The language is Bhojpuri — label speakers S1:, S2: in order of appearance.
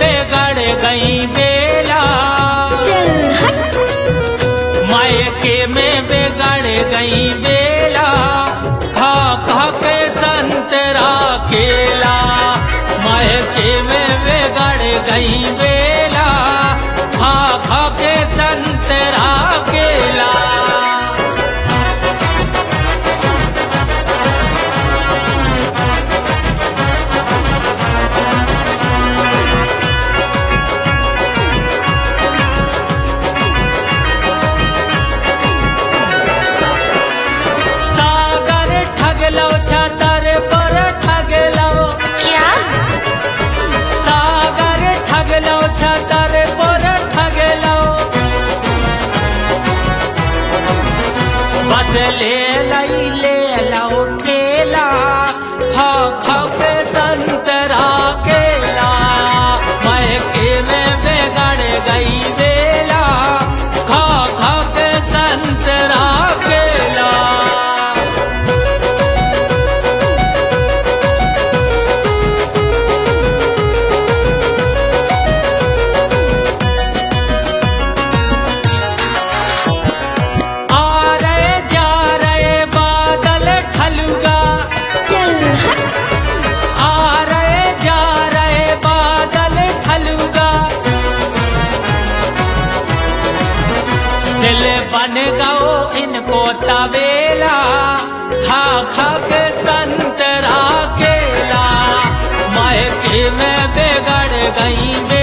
S1: बिगड़ गई बेला
S2: चल हट
S1: मायके में बिगड़ गई बेला खा खा के संतरा केला मायके में बिगड़ गई बेला खा खा के संतरा केला सागर ठगलो छतर पर ठगलो
S2: क्या
S1: सागर ठगलो छतर पर ठगलो बस ले लई ले लो ठेला खा खा के संतरा केला मैके में बिगड़ गई बेला खा खा के संतरा केला आ रहे जा रहे बादल ठलुगा
S2: चल हट
S1: आ रहे जा रहे बादल ठलुगा दिल बन गओ इनको तबेला खा खा के संतरा केला मायके में बिगड़ गई